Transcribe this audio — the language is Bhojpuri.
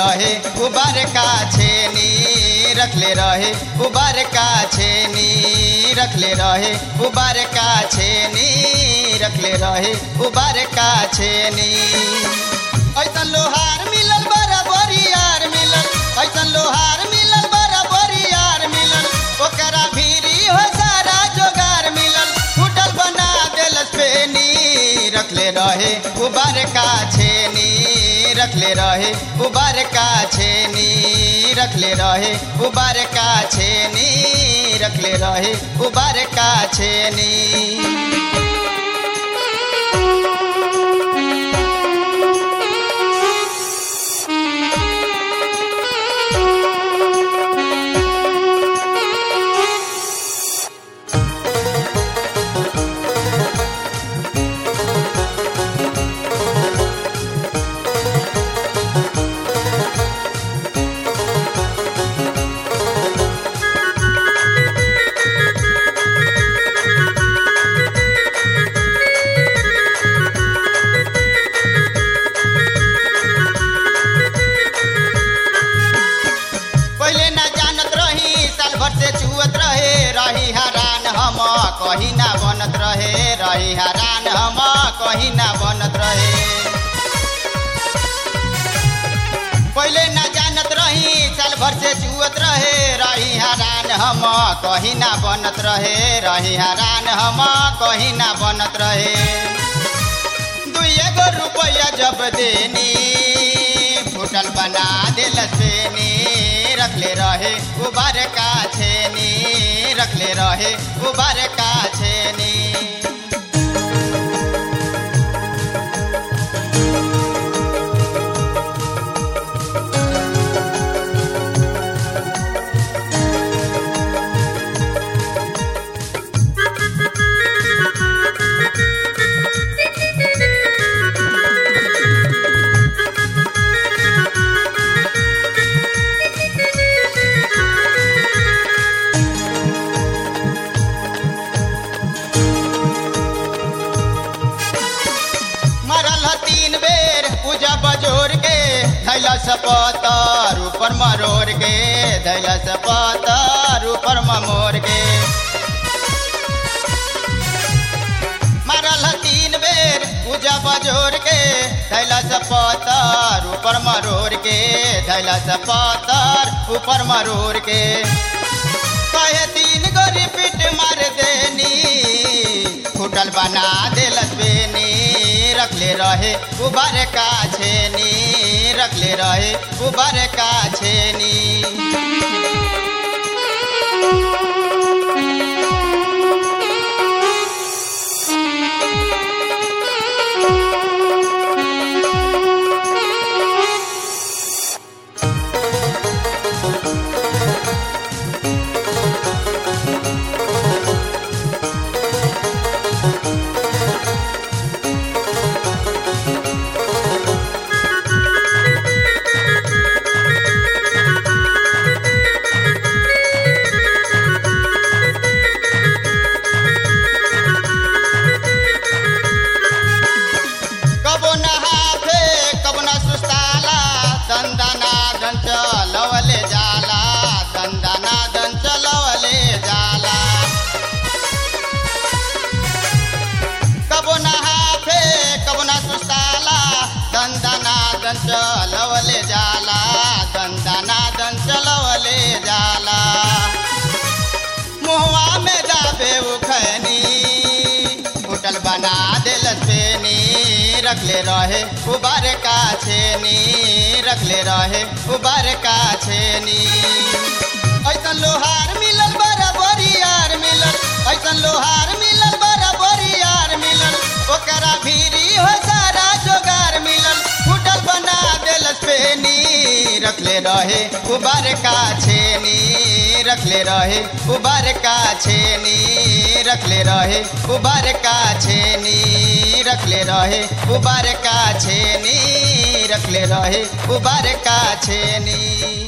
रहे उबार का छेनी रखले रहे उबार का छेनी रखले रहे उबार का छेनी रखले रहे उबार का छेनी ऐसन लोहार मिलल बराबरी यार मिलल ऐसन लोहार मिलल बराबरी यार मिलल ओकरा भीरी हो सारा जोगार मिलल फुटल बना देलस पेनी रखले रहे उबार का छेनी रखले रहे उबार का छेनी रखले रहे उबार का छेनी रखले रहे उबार का छेनी पहले ना जानत रही साल भर से छुअत रहे रही हरान हम कहीं ना बनत रहे रही हरान हम कहीं ना बनत रहे पहले ना जानत रही साल भर से छुअत रहे रही हरान हम कहीं ना बनत रहे रही हरान हम कहीं ना बनत रहे दुइए गो रुपया जब देनी फुटल बना दिल सेनी रखले रहे उबार का छेनी रखले रहे उबार का छेनी मरल ह तीन बेर पूजा बजोर के धैला सपतर ऊपर मरोर के धैला सपतर ऊपर ममोर के मरल ह तीन बेर पूजा बजोर के धैला सपतर ऊपर मरोर के धैला सपतर ऊपर मरोर के कहे तीन गो रिपीट मार देनी फुटल बना देलस बेनी रखले रहे उबर का छेनी रखले रहे उबर का छेनी कबो नहाथे कबो न सुस्ताला दंदना दन चलवले जाला दंदना दन चलवले जाला कबो नहाथे कबो न सुस्ताला दंदना दन चलवले जाला दंदना दन चलवले जाला मुहवा में दाबे उखनी होटल बना दिल सेनी रखले रहे उबार का छेनी रखले रहे उबार का छेनी ऐसन लोहार मिलल बराबरी यार मिलल ऐसन लोहार मिलल बराबरी यार मिलल ओकरा भीरी हो सारा जोगार मिलल फुटल बना दिल पेनी रखले रहे उबार का छेनी रखले रहे उबार का छेनी रखले रहे उबार का छेनी रखले रहे उबार का छेनी रखले रहे उबार का छेनी